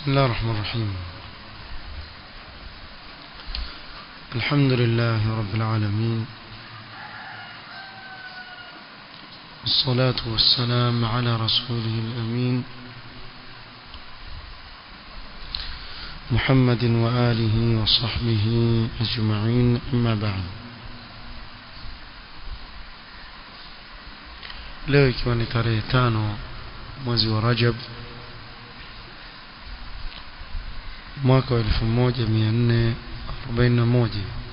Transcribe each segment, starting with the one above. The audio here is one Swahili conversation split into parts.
بسم الله الرحمن الرحيم الحمد لله رب العالمين والصلاة والسلام على رسوله الأمين محمد وآله وصحبه أجمعين أما بعد leo ikiwa ni tarehe tano mwezi wa Rajab mwaka wa 1441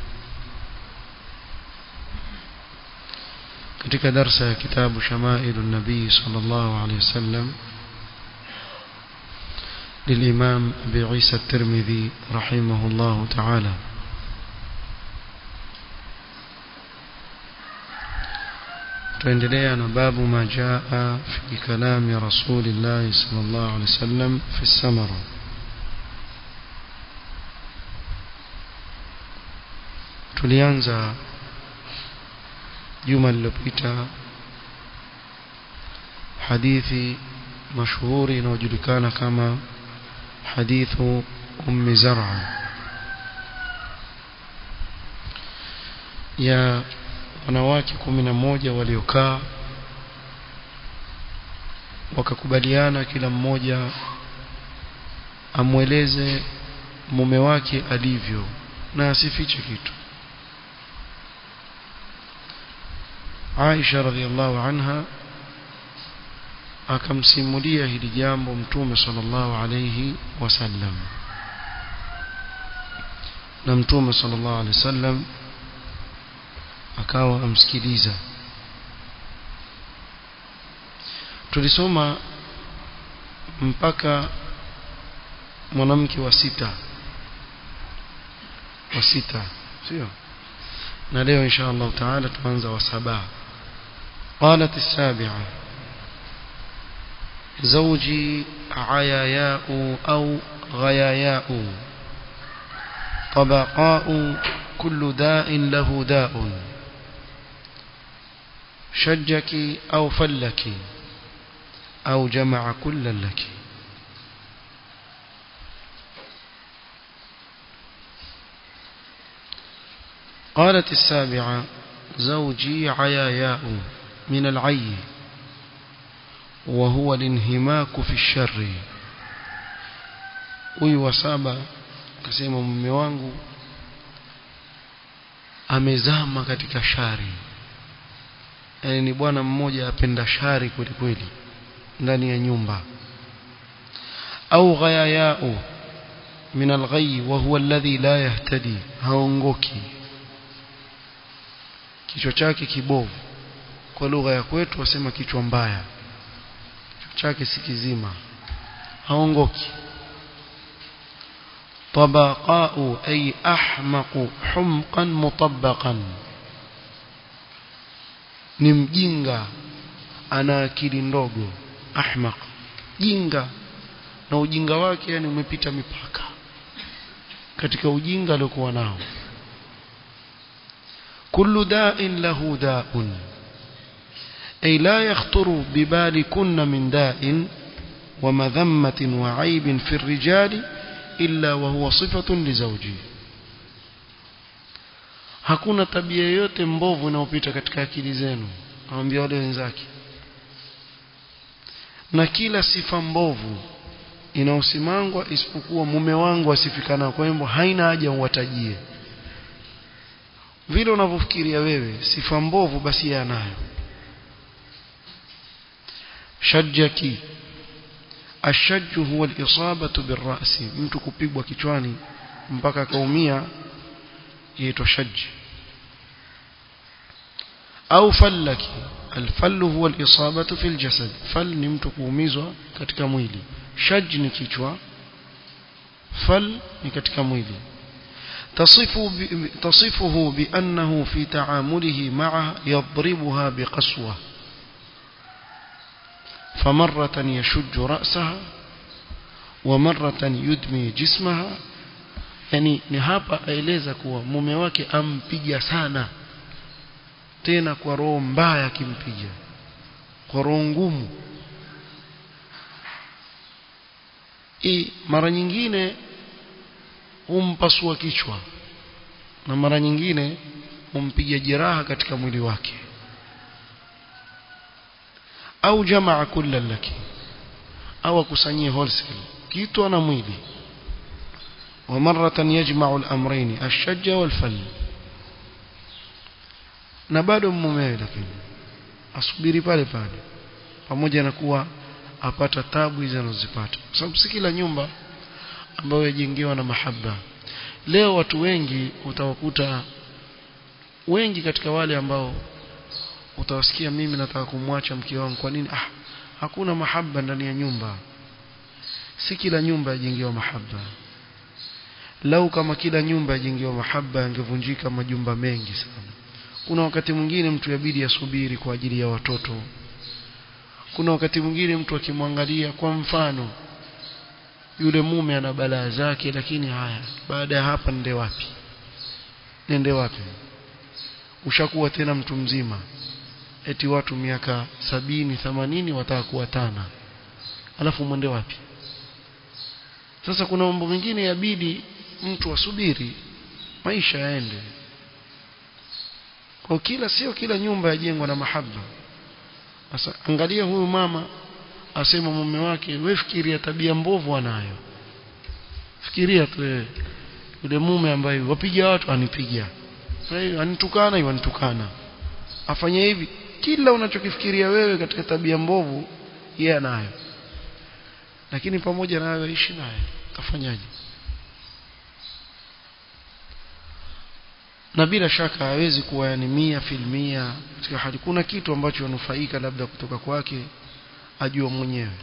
katika darsa ya kitabu Shamailu Nabii sallallahu alaihi wasallam للإمام أبي عيسى الترمذي رحمه الله تعالى tuendelea na babu ma jaa fi kalami rasulillahi sallallahu alaihi wasallam fi samara tulianza juma lililopita hadithi mashuhuri inayojulikana kama hadithu ummi zar'a ya wanawake kumi na moja waliokaa wakakubaliana kila mmoja amweleze mume wake alivyo na asifiche kitu Aisha radhiallahu anha akamsimulia hili jambo mtume sallallahu alayhi wasallam na mtume sallallahu alayhi wasallam akawa amsikiliza tulisoma mpaka mwanamke wa sita wa sita sio na leo insha Allah taala tuanza wa saba قالت السابعة زوجي عياياء أو غياياء طبقاء كل داء له داء شجك أو فلك أو جمع كلا لك قالت السابعة زوجي عياياء من العي وهو الانهماك في الشر huyu wa saba akasema mume wangu amezama katika shari yani ni bwana mmoja apenda shari kweli kweli ndani ya nyumba au ghayayao min alghayy wa huwa alladhi la yahtadi haongoki kichwa chake kibovu kwa lugha ya kwetu wasema kichwa mbaya kichwa chake si kizima haongoki طبقاء أي أحمق حمقا مطبقا ni mjinga ana akili ndogo ahmaq jinga na ujinga wake yani umepita mipaka katika ujinga aliokuwa nao kullu da'in lahu da'un ay la yakhturu bibali kunna min da'in wa madhammatin wa 'aibin fi ar-rijali illa wa huwa sifatun li zawji hakuna tabia yoyote mbovu inayopita katika akili zenu awambia wale wenzake na kila sifa mbovu inaosimangwa isipokuwa mume wangu asifikana kwa hivyo haina haja uwatajie vile unavyofikiria wewe sifa mbovu basi yeye anayo shajjaki ashajju huwa al-isabatu birra'si mtu kupigwa kichwani mpaka akaumia yaitwa shajj au fallaki alfallu huwa al-isabatu fil jasad fal ni mtu kuumizwa katika mwili shajj ni kichwa fal ni katika mwili تصفه تصفه بأنه في تعامله معها يضربها بقسوة فمرة يشج رأسها ومرة يدمي جسمها yani ni hapa aeleza kuwa mume wake ampiga sana tena kwa roho mbaya akimpiga kwa roho ngumu hii mara nyingine humpasua kichwa na mara nyingine humpiga jeraha katika mwili wake au jamaa kulla laki au akusanyie wholesale kitu na mwili ومرة يجمع الأمرين الشج والفل na bado mumewe lakini asubiri pale pale pamoja na kuwa apata tabu hizo anazozipata kwa sababu si kila nyumba ambayo yajengewa na mahaba leo watu wengi utawakuta wengi katika wale ambao utawasikia mimi nataka kumwacha mke wangu kwa nini ah hakuna mahaba ndani ya nyumba si kila nyumba yajengewa mahaba lau kama kila nyumba yajengewa mahaba yangevunjika majumba mengi sana kuna wakati mwingine mtu yabidi asubiri kwa ajili ya watoto kuna wakati mwingine mtu akimwangalia kwa mfano yule mume ana balaa zake lakini haya baada ya hapa nende wapi nende wapi ushakuwa tena mtu mzima eti watu miaka sabini themanini wataka kuwatana alafu mwende wapi sasa kuna mambo mengine yabidi mtu asubiri maisha yaende kwa kila sio kila nyumba yajengwa na mahaba sasa angalia huyu mama asema mume wake wewe fikiria tabia mbovu anayo fikiria tu wewe yule mume ambaye wapiga watu anipiga anitukana hiyo anitukana afanye hivi kila unachokifikiria wewe katika tabia mbovu yeye anayo lakini pamoja na hayo ishi naye tafanyaje na bila shaka hawezi kuwa yani mia filmia katika hali kuna kitu ambacho wanufaika labda kutoka kwake ajua mwenyewe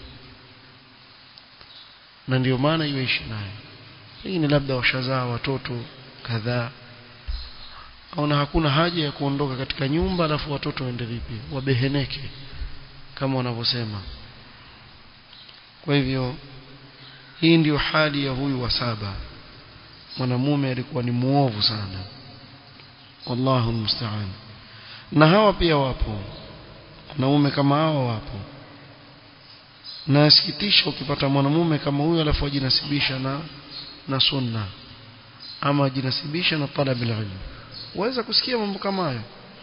na ndio maana iweishi naye pengine labda washazaa watoto kadhaa aona hakuna haja ya kuondoka katika nyumba alafu watoto waende vipi wabeheneke kama wanavyosema kwa hivyo hii ndiyo hali ya huyu wa saba mwanamume alikuwa ni muovu sana wallahu musta'an na hawa pia wapo wanaume kama hawa wapo na asikitisha ukipata mwanamume kama huyu alafu ajinasibisha na na sunna ama ajinasibisha na talab ilm waweza kusikia mambo kama hayo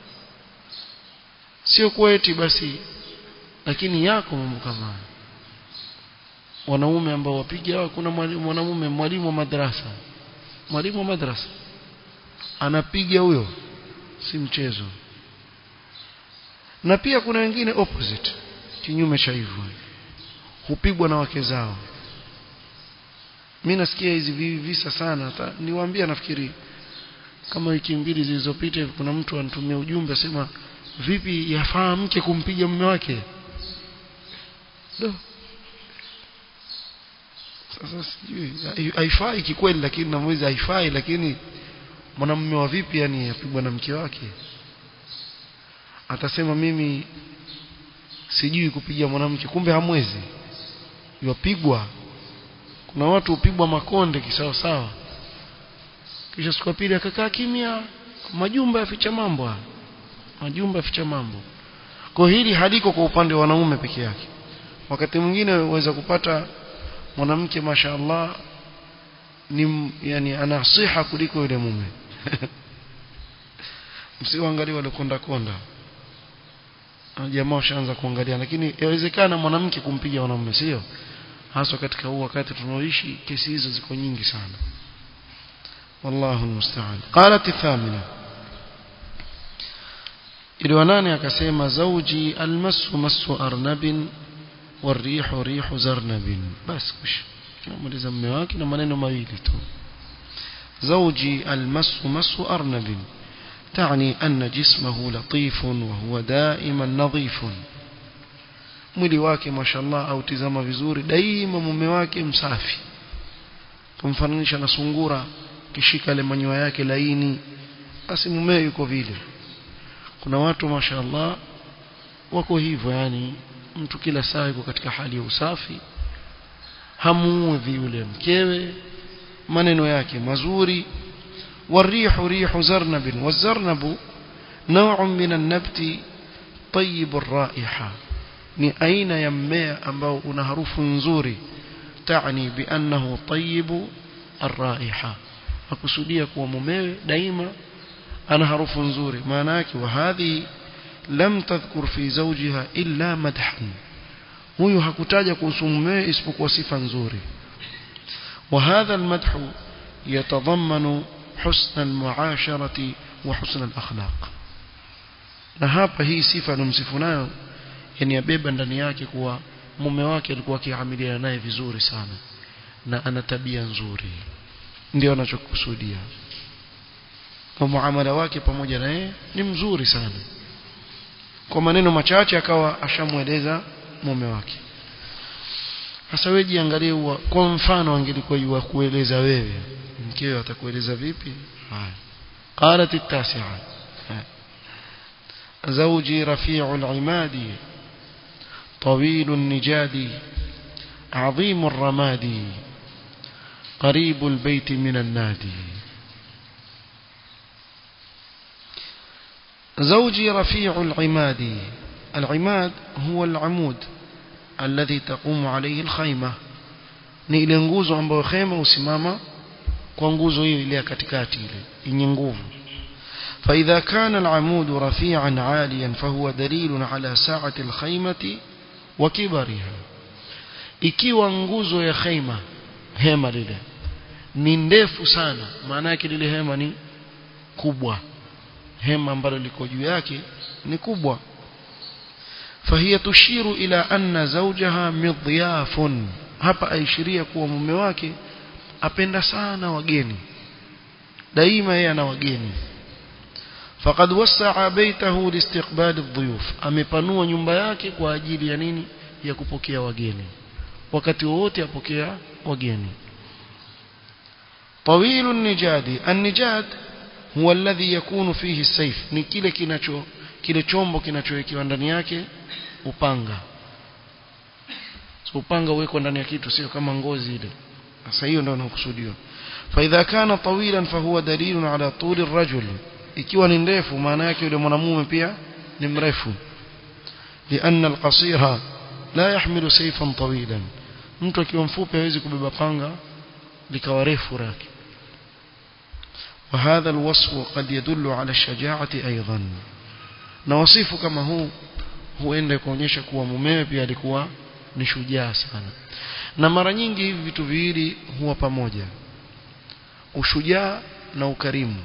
sio kwa eti basi lakini yako mambo kama hayo wanaume ambao wapiga kuna mwanamume mwalimu wa madrasa mwalimu wa madrasa anapiga huyo si mchezo na pia kuna wengine opposite kinyume cha hivyo hupigwa na wake zao mimi nasikia hizi visa sana niwaambia nafikiri kama wiki mbili zilizopita kuna mtu anitumia ujumbe asema vipi yafaa mke kumpiga mume wake do sasa sijui haifai kikweli lakini namwezi haifai lakini mwanamume wa vipi yani apigwa na mke wake atasema mimi sijui kupiga mwanamke kumbe hamwezi yopigwa kuna watu upigwa makonde kisawa sawa kisha siku pili akakaa kimya majumba yaficha mambo majumba yaficha mambo kwa hili haliko kwa upande wa wanaume peke yake wakati mwingine waweza kupata mwanamke mashaallah ni yani ana siha kuliko yule mume msiangalie wale konda konda jamaa washaanza kuangalia lakini inawezekana mwanamke kumpiga mwanamume sio hasa katika huu wakati tunaoishi kesi hizo ziko nyingi sana wallahu almusta'an qalat thamina ili wanane akasema zauji almasu masu arnabin والريح ريح زرنب بس كش مaliza mume wake na maneno mawili tu زوجي المس مس أرنب تعني أن جسمه لطيف وهو دائما نظيف mwili wake mashallah au tizama vizuri daima mume wake msafi kumfananisha na sungura kishika ile manyoya yake laini basi mume yuko vile kuna watu mashallah wako hivyo yani mtu kila saa yuko katika hali ya usafi hamuudhi yule mkewe maneno yake mazuri والريح ريح زرنب والزرنب نوع من النبت طيب الرائحة ni aina ya mmea ambao una harufu nzuri تعني بأنه طيب الرائحة akusudia kuwa mumewe daima ana harufu nzuri maana yake wa hadhi lam tadhkur fi zawjiha illa madhan huyu hakutaja kuhusu mumewe isipokuwa sifa nzuri wa hadha almadh yatadhammanu husn almuasharati wa husn alakhlaq na hapa hii sifa anomsifu nayo yani yabeba ndani yake kuwa mume wake alikuwa akiamiliana naye vizuri sana na ana tabia nzuri ndio anachokusudia kwa muamala wake pamoja na yeye ni mzuri sana kwa maneno machache akawa ashamweleza mume wake sasa wewe jiangalie kwa mfano angelikuwa yua kueleza wewe mkeo atakueleza vipi haya qalat at-tasi'a زوجي رفيع العماد طويل النجاد عظيم الرماد قريب البيت من النادي زوجي رفيع العماد العماد هو العمود الذي تقوم عليه الخيمة ni ile nguzo ambayo khema usimama kwa nguzo hiyo ile katikati ile yenye nguvu فإذا كان العمود رفيعا عاليا فهو دليل على سعة الخيمة وكبرها ikiwa nguzo ya khaima hema lile ni ndefu sana maana yake lile hema ni kubwa hema ambalo liko juu yake ni kubwa فهي تشير إلى أن زوجها مضياف hapa aishiria kuwa mume wake apenda sana wageni daima yeye ana wageni faqad wasaa baitahu liistiqbal adh-dhuyuf amepanua nyumba yake kwa ajili ya nini ya kupokea wageni wakati wote apokea wageni طويل النجاد النجاد هو الذي يكون فيه السيف ni kile kinacho kile chombo kinachowekewa ndani yake upanga so upanga uwekwa ndani ya kitu sio kama ngozi ile sasa hiyo ndio inakusudiwa فاذا كان طويلا فهو دليل على طول الرجل ikiwa ni ndefu maana yake yule mwanamume pia ni mrefu لان القصير لا يحمل سيفا طويلا mtu akiwa mfupi hawezi kubeba panga likawa refu lake وهذا الوصف قد يدل على الشجاعة أيضا na wasifu kama huu huenda kuonyesha kuwa mumewe pia alikuwa ni shujaa sana na mara nyingi hivi vitu viwili huwa pamoja ushujaa na ukarimu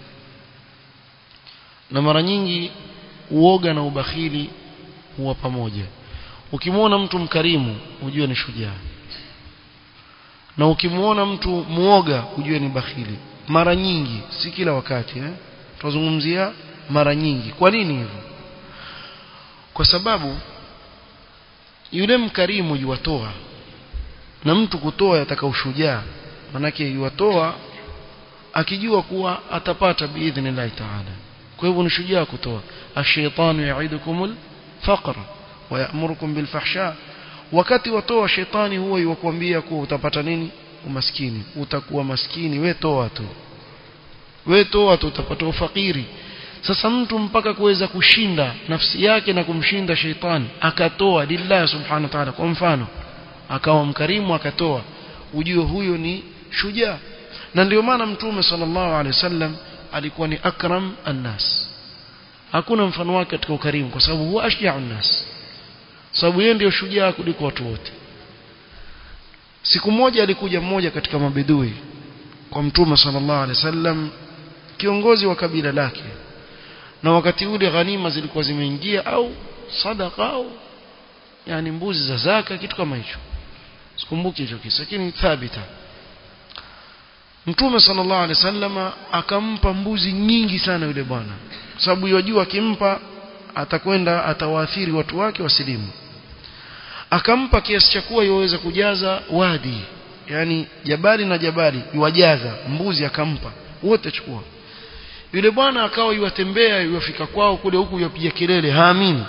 na mara nyingi uoga na ubakhili huwa pamoja ukimwona mtu mkarimu ujue ni shujaa na ukimwona mtu muoga ujue ni bakhili mara nyingi si kila wakati eh tunazungumzia mara nyingi kwa nini hivyo kwa sababu yule mkarimu yuwatoa na mtu kutoa yataka ushujaa manake yuwatoa akijua kuwa atapata biidhnillah taala kwa hivyo ni shujaa kutoa ash-shaytanu ya'idukumul faqr wa ya'murukum bil fahsha wakati watoa shetani huwa yukwambia kuwa utapata nini umaskini utakuwa maskini we toa tu we toa tu utapata ufakiri sasa mtu mpaka kuweza kushinda nafsi yake na kumshinda sheitani akatoa lillah subhanahu wa ta'ala kwa mfano akawa mkarimu akatoa ujue huyo ni shujaa na ndio maana mtume sallallahu alaihi wasallam alikuwa ni akram annas hakuna mfano wake katika ukarimu kwa sababu huwa ashja'u annas sababu yeye ndio shujaa kuliko watu wote siku moja alikuja mmoja katika mabedui kwa mtume sallallahu alaihi wasallam kiongozi wa kabila lake na wakati ule ghanima zilikuwa zimeingia au sadaka au yani mbuzi za zaka kitu kama hicho sikumbuki hicho kisa lakini thabita Mtume sallallahu alaihi wasallam akampa mbuzi nyingi sana yule bwana sababu yajua akimpa atakwenda atawaathiri watu wake wasilimu akampa kiasi cha kuwa yaweza kujaza wadi yani jabali na jabali yuwajaza mbuzi akampa wote chukua yule bwana akawa yuwatembea yuwafika kwao kule huku yupiga kelele haamini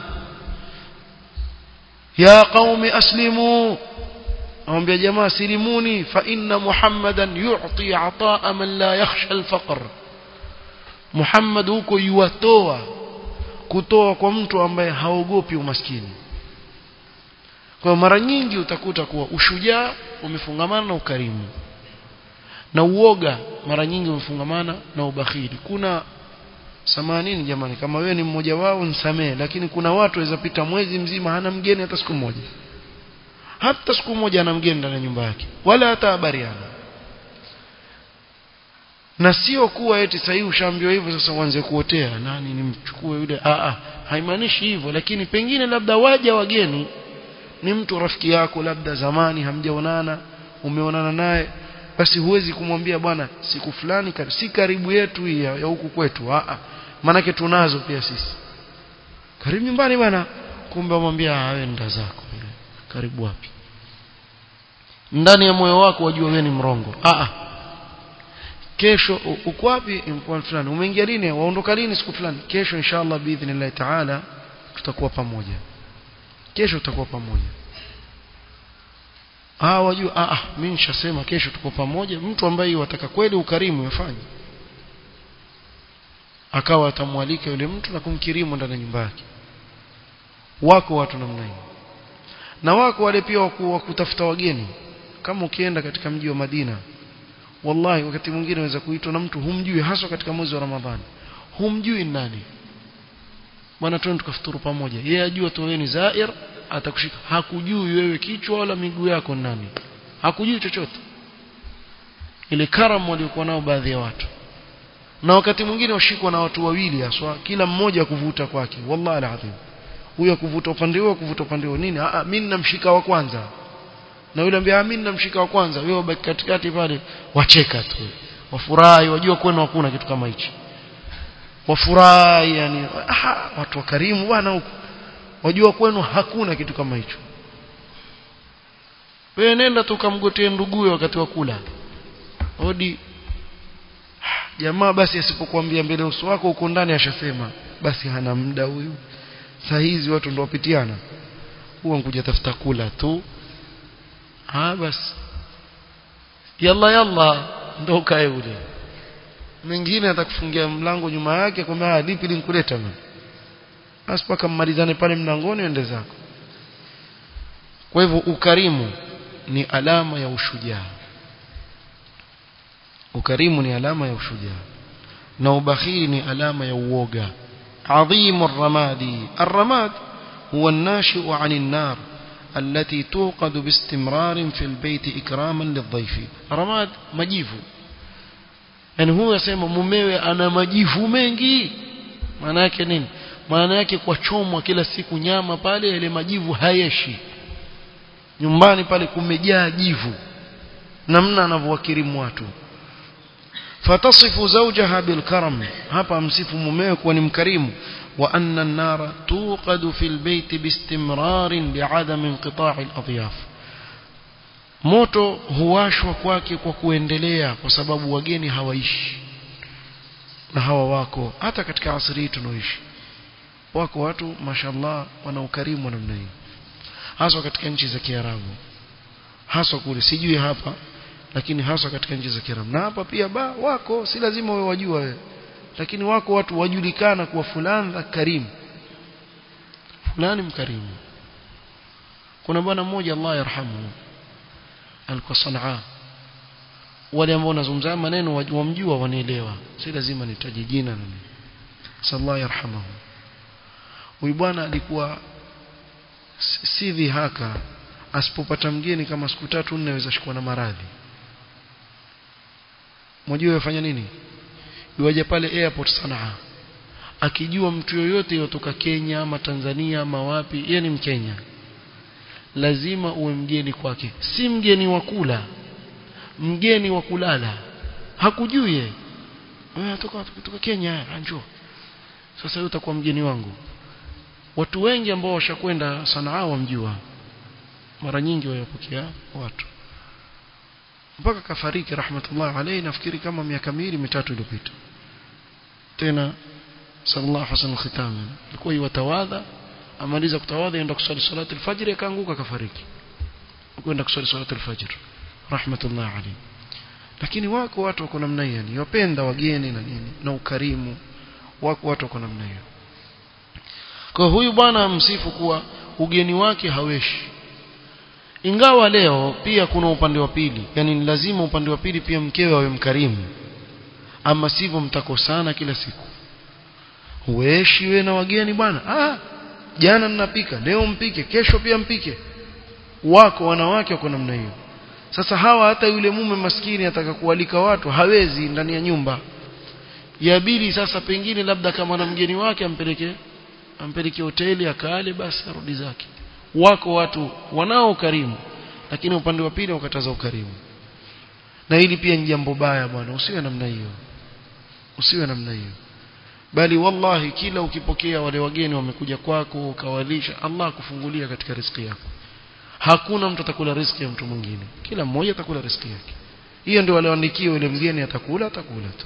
ya qaumi aslimu awambia jamaa silimuni fa inna muhammadan yu'ti ataa man la yakhsha al-faqr muhammad huko yuwatoa kutoa kwa mtu ambaye haogopi umaskini kwa mara nyingi utakuta kuwa ushujaa umefungamana na ukarimu na uoga mara nyingi umefungamana na ubakhili kuna samanini jamani kama wewe ni mmoja wao nisamee lakini kuna watu waweza pita mwezi mzima hana mgeni hata siku moja hata siku moja ana mgeni ndani ya nyumba yake wala hata habari hana na sio kuwa eti sasa ushaambiwa hivyo sasa uanze kuotea nani nimchukue yule a a haimaanishi hivyo lakini pengine labda waja wageni ni mtu rafiki yako labda zamani hamjaonana umeonana naye basi huwezi kumwambia bwana siku fulani si karibu yetu hii ya huku kwetu a a manake tunazo pia sisi karibu nyumbani bwana kumbe amwambia wewe nda zako karibu wapi ndani ya moyo wako wajua wewe ni mrongo a a kesho uko wapi mkoa fulani umeingia lini waondoka lini siku fulani kesho inshallah biidhnillah taala tutakuwa pamoja kesho tutakuwa pamoja ah wajua ah, ah mimi nishasema kesho tuko pamoja mtu ambaye wataka kweli ukarimu yafanye akawa atamwalika yule mtu na kumkirimu ndani ya nyumba yake wako watu namna hiyo na wako wale pia wa kutafuta wageni kama ukienda katika mji wa Madina wallahi wakati mwingine unaweza kuitwa na mtu humjui haswa katika mwezi wa Ramadhani humjui nani bwana twende tukafuturu pamoja yeye ajua tu wewe ni zair atakushika hakujui wewe kichwa wala miguu yako nani hakujui chochote ile karamu waliokuwa nao baadhi ya watu na wakati mwingine washikwa na watu wawili haswa kila mmoja kuvuta kwake wallahi alazim huyo kuvuta upande huo kuvuta upande huo nini ah mimi namshika wa kwanza na yule ambia mimi namshika wa kwanza wewe ubaki katikati pale wacheka tu wafurahi wajua kwenu hakuna kitu kama hichi wafurahi yani ah, watu wakarimu bwana huko wajua kwenu hakuna kitu kama hicho wewe nenda tu kamgotee nduguye wakati wa kula hodi jamaa basi asipokuambia mbele uso wako uko ndani ashasema basi hana muda huyu saa hizi watu ndio wapitiana huwa nkuja tafuta kula tu ah basi yalla yalla ndo kae ule mwingine atakufungia mlango nyuma yake kwamba lipi linkuleta mimi basi paka mmalizane pale mlangoni ende zako kwa hivyo ukarimu ni alama ya ushujaa ukarimu ni alama ya ushujaa na ubakhili ni alama ya uoga adhimu الرمادي الرماد هو الناشئ عن النار التي توقد باستمرار في البيت إكراما للضيف رماد majivu yani huyu asema mumewe ana majivu mengi maana yake nini maana yake kwa chomwa kila siku nyama pale ile majivu hayeshi nyumbani pale kumejaa jivu namna anavyowakirimu watu fatasifu zawjaha bilkaram hapa msifu mumewe kuwa ni mkarimu wa anna an-nara tuqadu fil bayti biistimrarin bi'adami inqita'i al-adyaf moto huwashwa kwake kwa kuendelea kwa sababu wageni hawaishi na hawa wako hata katika asri tunaoishi wako watu mashallah wana ukarimu namna hii haswa katika nchi za Kiarabu haswa kule sijui hapa lakini haswa katika nchi za Kiarabu na hapa pia ba wako si lazima wewe wajua wewe lakini wako watu wajulikana kuwa fulani karimu fulani mkarimu kuna bwana mmoja Allah yarhamu alikuwa Sanaa wale ambao wanazungumza maneno wamjua wanaelewa si lazima nitaje jina na nini sallallahu yarhamuhu huyu bwana alikuwa si dhihaka asipopata mgeni kama siku tatu nne aweza shikwa na maradhi mjue yafanya nini yuaje pale airport Sanaa akijua mtu yoyote yotoka Kenya ama Tanzania ama wapi yeye ni Mkenya lazima uwe mgeni kwake si mgeni wa kula mgeni wa kulala hakujui yeye wewe kutoka kutoka Kenya njoo sasa wewe utakuwa mgeni wangu watu wengi ambao washakwenda Sanaa wamjua mara nyingi wayapokea watu mpaka kafariki rahmatullah alayhi nafikiri kama miaka miwili mitatu iliyopita tena sallallahu alaihi wasallam khitam alikuwa yatawadha amaliza kutawadha aenda kusali salati alfajr akaanguka kafariki kwenda kusali salati alfajr rahmatullah alayhi lakini wako watu wako namna hiyo ni wapenda wageni na nini na ukarimu wako watu wako namna hiyo kwa huyu bwana msifu kuwa ugeni wake haweshi ingawa leo pia kuna upande wa pili yani ni lazima upande wa pili pia mkewe awe mkarimu ama sivyo mtakosana kila siku hueshi we na wageni bwana ah jana ninapika leo mpike kesho pia mpike wako wanawake wako namna hiyo sasa hawa hata yule mume maskini ataka kualika watu hawezi ndani ya nyumba yabidi sasa pengine labda kama na mgeni wake ampeleke ampeleke hoteli akale basi arudi zake wako watu wanao ukarimu lakini upande wa pili ukataza ukarimu na hili pia ni jambo baya bwana usiwe namna hiyo usiwe namna hiyo bali wallahi kila ukipokea wale wageni wamekuja kwako ukawalisha Allah akufungulia katika riziki yako hakuna mtu atakula riziki ya mtu mwingine kila mmoja atakula riziki yake hiyo ndio walioandikia yule mgeni atakula atakula tu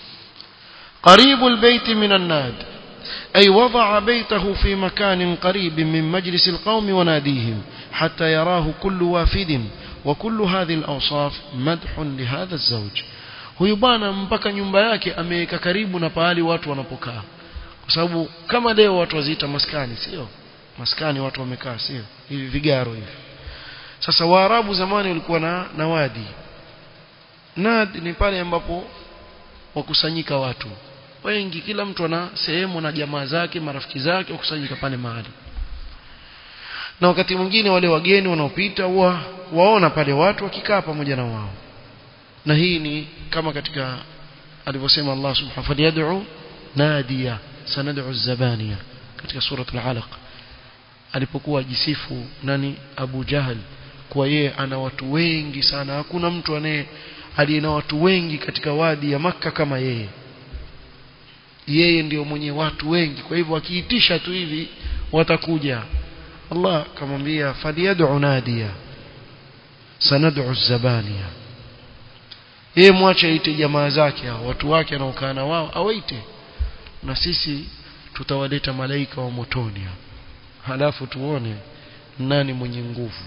قريب البيت من الناد أي وضع بيته في مكان قريب من مجلس القوم وناديهم حتى يراه كل وافد وكل هذه الأوصاف مدح لهذا الزوج huyu bwana mpaka nyumba yake ameweka karibu na pahali watu wanapokaa kwa sababu kama leo watu waziita maskani sio maskani watu wamekaa sio hivi vigaro hivi sasa waarabu zamani walikuwa na nawadi nad ni pale ambapo wakusanyika watu wengi kila mtu ana sehemu na jamaa zake marafiki zake wakusanyika pale mahali na wakati mwingine wale wageni wanaopita wa, waona pale watu wakikaa pamoja na wao na hii ni kama katika alivyosema Allah subhanahu wa ta'ala nadiya sanad'u zabaniya katika sura al-alaq alipokuwa jisifu nani Abu Jahal kwa yeye ana watu wengi sana hakuna mtu anaye aliye na watu wengi katika wadi ya maka kama yeye yeye ndio mwenye watu wengi kwa hivyo akiitisha tu hivi watakuja Allah kamwambia faliyad'u nadiya sanad'u zabaniya yeye mwache aite jamaa zake hao watu wake anaokaa na wao awaite na sisi tutawaleta malaika wa motoni halafu tuone nani mwenye nguvu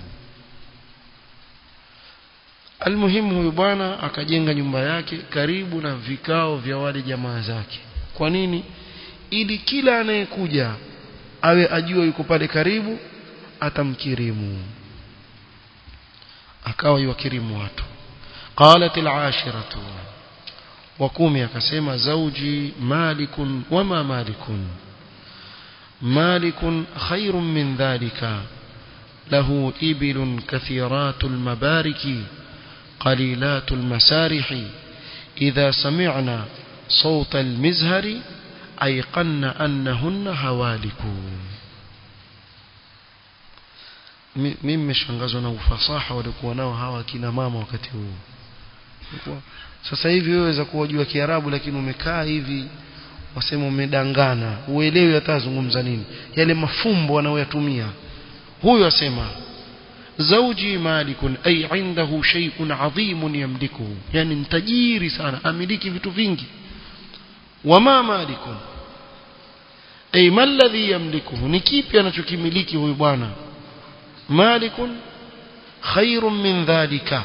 almuhimu huyu bwana akajenga nyumba yake karibu na vikao vya wale jamaa zake kwa nini ili kila anayekuja awe ajua yuko pale karibu atamkirimu akawa yuwakirimu watu qalat al-ashiratu wa kumi akasema zauji malikun wama malikun مالك خير من ذلك له إبل كثيرات المبارك قليلات المسارح إذا سمعنا صوت المزهر أيقن أنهن هوالك mimi nimeshangazwa na ufasaha walikuwa nao hawa kina mama wakati huu sasa hivi wewe waweza kuwajua kiarabu lakini umekaa hivi wasema umedangana uelewi hata azungumza nini yale mafumbo wanayoyatumia huyu asema zauji malikun ay indahu shay'un adhimun yamlikuhu yani mtajiri sana amiliki vitu vingi wama malikun ay ma alladhi yamlikuhu ni kipi anachokimiliki huyu bwana malikun khairun min dhalika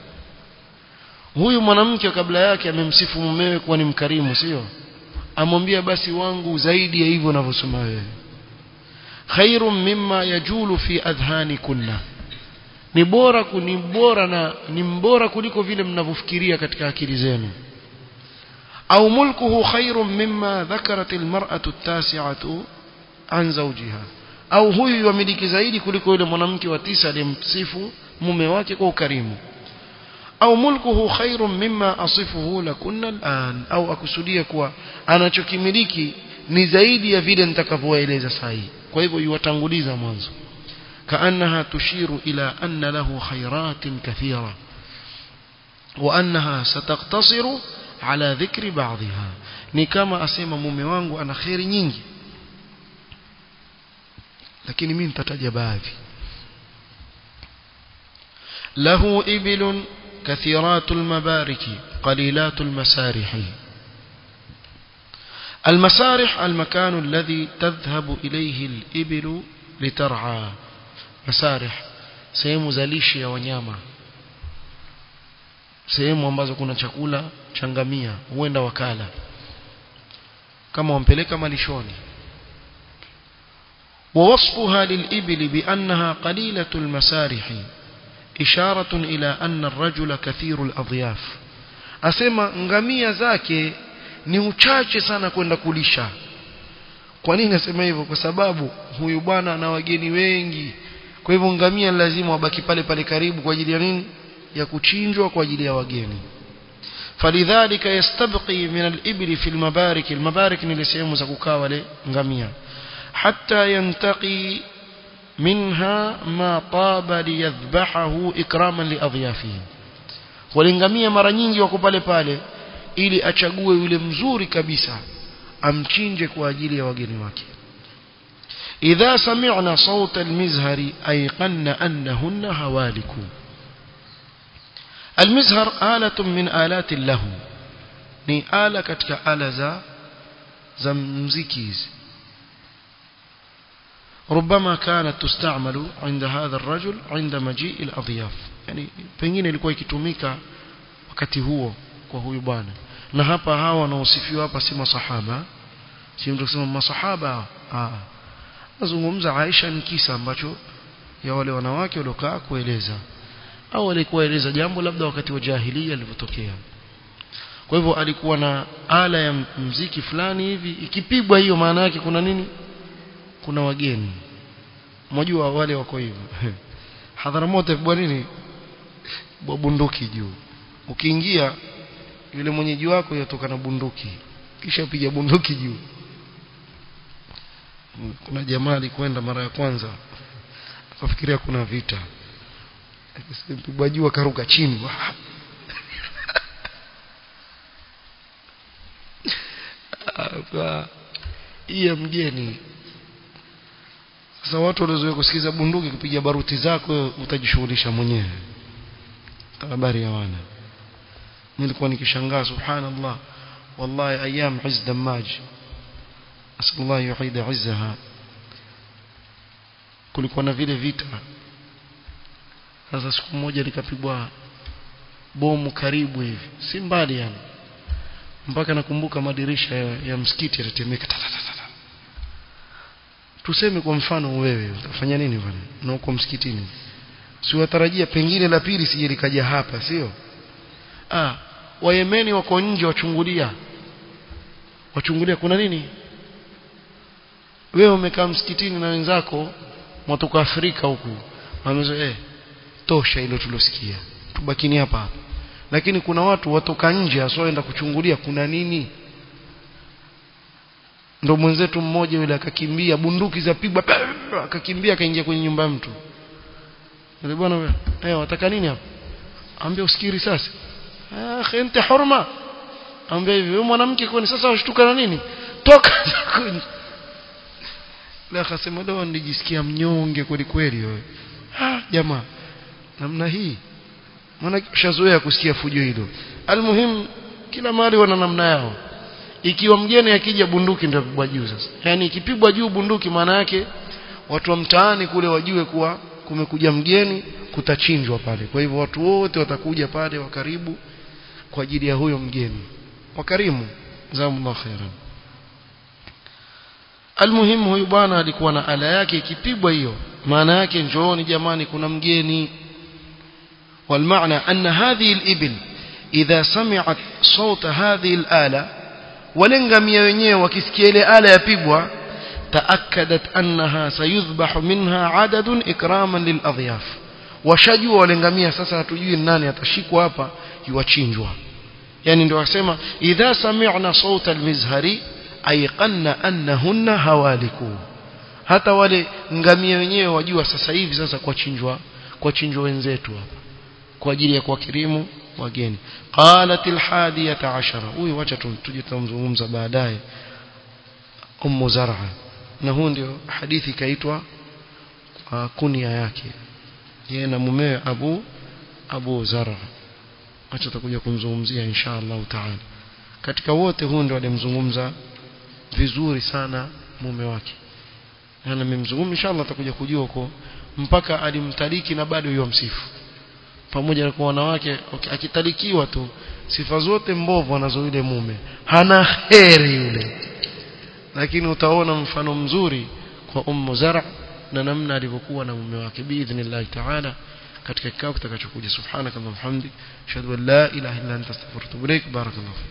huyu mwanamke kabla yake amemsifu mumewe kuwa ni mkarimu sio amwambia basi wangu zaidi ya hivyo unavyosema wewe khairun mimma yajulu fi adhhani kunna ni bora ni bora na ni mbora kuliko vile mnavyofikiria katika akili zenu au mulkuhu khairun mimma dhakarat almar'atu at-tasi'atu an zawjiha au huyu yamiliki zaidi kuliko yule mwanamke wa tisa aliyemsifu mume wake kwa ukarimu au mulkuhu khairun mimma asifuhu lakunna al'an au akusudia kuwa anachokimiliki ni zaidi ya vile nitakavyoeleza sahi kwa hivyo yuwatanguliza mwanzo kaannaha tushiru ila anna lahu khairatin kathira wa annaha sataktasiru ala dhikri ba'dha ni kama asema mume wangu ana khairi nyingi lakini mimi nitataja baadhi lahu ibilun كثيرات المبارك قليلات المسارح المسارح المكان الذي تذهب إليه الإبل لترعى مسارح sehemu zalishi ya wanyama sehemu ambazo kuna chakula changamia huenda wakala kama wampeleka malishoni ووصفها للإبل بأنها قليلة المسارح إشارة إلى أن الرجل كثير الأضياف أسمى ngamia zake ni uchache sana kwenda kulisha kwa nini nasema hivyo kwa sababu huyu bwana ana wageni wengi kwa hivyo ngamia lazima wabaki pale pale karibu kwa ajili ya nini ya kuchinjwa kwa ajili ya wageni فلذلك يستبقي من الإبل في المبارك المبارك ni sehemu za kukaa wale ngamia حتى ينتقي منها ما طاب ليذبحه إكراما لأضيافه walingamia mara nyingi wako pale pale ili achague yule mzuri kabisa amchinje kwa ajili ya wageni wake idha sami'na sawta almizhari ayqanna annahunna hawaliku almizhar alatun min alati lahu ni ala katika ala za za muziki hizi ربما كانت تستعمل عند هذا الرجل عند مجيء الأضياف يعني pengine ilikuwa ikitumika wakati huo kwa huyu bwana na hapa hawa wanaosifiwa hapa si masahaba si mtu kusema masahaba ah nazungumza Aisha ni kisa ambacho ya wale wanawake waliokaa kueleza au walikuwa eleza jambo labda wakati wa jahiliya lilivyotokea kwa hivyo alikuwa na ala ya mziki fulani hivi ikipigwa hiyo maana yake kuna nini kuna wageni mjua wale wako hivyo hadharamoto bwa nini bwa bunduki juu ukiingia yule mwenyeji wako yatoka na bunduki kisha piga bunduki juu kuna jamaa alikwenda mara ya kwanza akafikiria kuna vita akisema juu akaruka chini hii ya mgeni sasa watu waliozoea kusikiza bunduki kupiga baruti zako utajishughulisha mwenyewe habari ya wana nilikuwa nikishangaa subhanallah wallahi ayyam izz damaj asallallahu yuhida izzaha kulikuwa na vile vita sasa siku moja likapigwa bomu karibu hivi si mbali yani mpaka nakumbuka madirisha ya, ya msikiti yatatemeka tuseme kwa mfano wewe utafanya nini bwana na uko msikitini si watarajia pengine la pili sije likaja hapa sio ah wayemeni wako nje wachungulia wachungulia kuna nini wewe umekaa msikitini na wenzako mwatoka Afrika huku wamezo eh tosha hilo tulosikia tubakini hapa hapa lakini kuna watu watoka nje asoenda kuchungulia kuna nini ndo mwenzetu mmoja yule akakimbia bunduki za pigwa akakimbia akaingia kwenye nyumba ya mtu yule bwana wewe eh wataka nini hapa ambia usikiri sasa ah khente hurma ambia hivi wewe mwanamke kwani sasa washtuka na nini toka la akasema leo nijisikia mnyonge kweli kweli wewe ah jamaa namna hii maana ushazoea kusikia fujo hilo almuhim kila mahali wana namna yao ikiwa mgeni akija bunduki ndio pigwa juu sasa yani ikipigwa juu bunduki maana yake watu wa mtaani kule wajue kuwa kumekuja mgeni kutachinjwa pale kwa hivyo watu wote watakuja pale wa karibu kwa ajili ya huyo mgeni wakarimu jazakumullahu khairan almuhimu huyu bwana alikuwa na ala yake ikipigwa hiyo maana yake njooni jamani kuna mgeni والمعنى أن هذه الإبل إذا سمعت صوت هذه الآلة ولنغمية wenyewe wakisikia ile ala yapigwa تأكدت أنها سيذبح منها عدد إكراما للأضياف washajua walengamia sasa hatujui nani atashikwa hapa yuachinjwa yani ndio wasema idha sami'na sauta almizhari ayqanna annahunna hawaliku hata wale ngamia wenyewe wajua sasa hivi sasa kwa chinjwa kwa chinjwa wenzetu hapa kwa ajili ya kuwakirimu wageni qalat alhadiyata ashara huyu wacha tuje tumzungumza baadaye ummu zar'a na huu ndio hadithi kaitwa uh, kunia yake yeye na mumewe Abu Abu Zar'a acha tutakuja kumzungumzia insha Allah taala katika wote huu ndio alimzungumza vizuri sana mume wake na nimemzungumza insha Allah tutakuja kujua huko mpaka alimtaliki na bado yuwa msifu pamoja na kwa wanawake okay, akitalikiwa tu sifa zote mbovu anazo yule mume hana heri yule lakini utaona mfano mzuri kwa ummu zara na namna alivyokuwa na mume wake biidhnillah taala katika kikao kitakachokuja subhanakallahumma hamdik ashhadu an la ilaha illa anta astaghfiruka wa atubu ilaik barakallahu